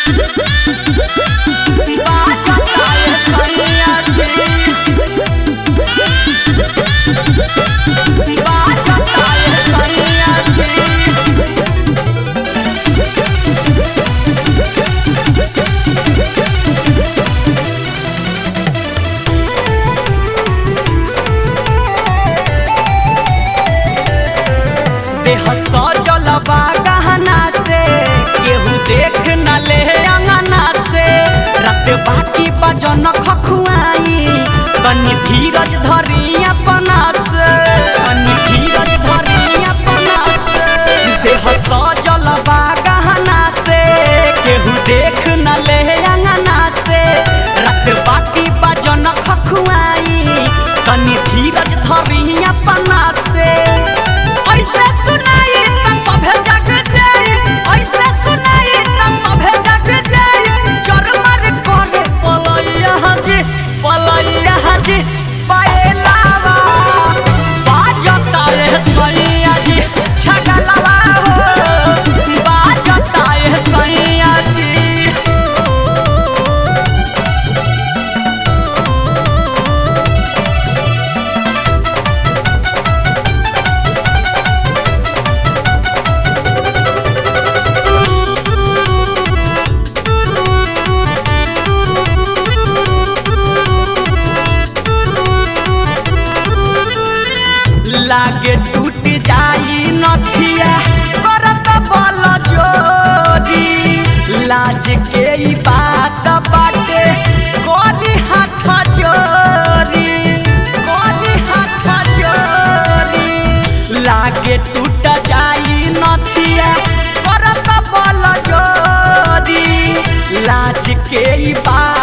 बाजता ए सैया जी बाजता ए सैया जी देह सजल बा गहना से केहू देख न ले अंगना से रात बाकी बजन खखुआई तनी धीरज धरी अपना से तनी धीरज धरी अपना से देह सजल बा गहना से केहू देख न ले अंगना से रात बाकी बजन खखुआई तनी धीरज धरी अपना से ऐसे सुनाई त सभे जग जाई ऐसे सुनाई त सभे जग जाई चरमर करे पलैया जी पलैया जी पाएलावा बाजता रे सैया जी छगलवा हो बाजता रे सैया जी लागे टूट जाई नथिया करत बल जोरी लाज के ई बात बाटे कोनी हाथ जोरी कोनी हाथ जोरी लागे टूट जाई नथिया करत बल जोरी लाज के ई बात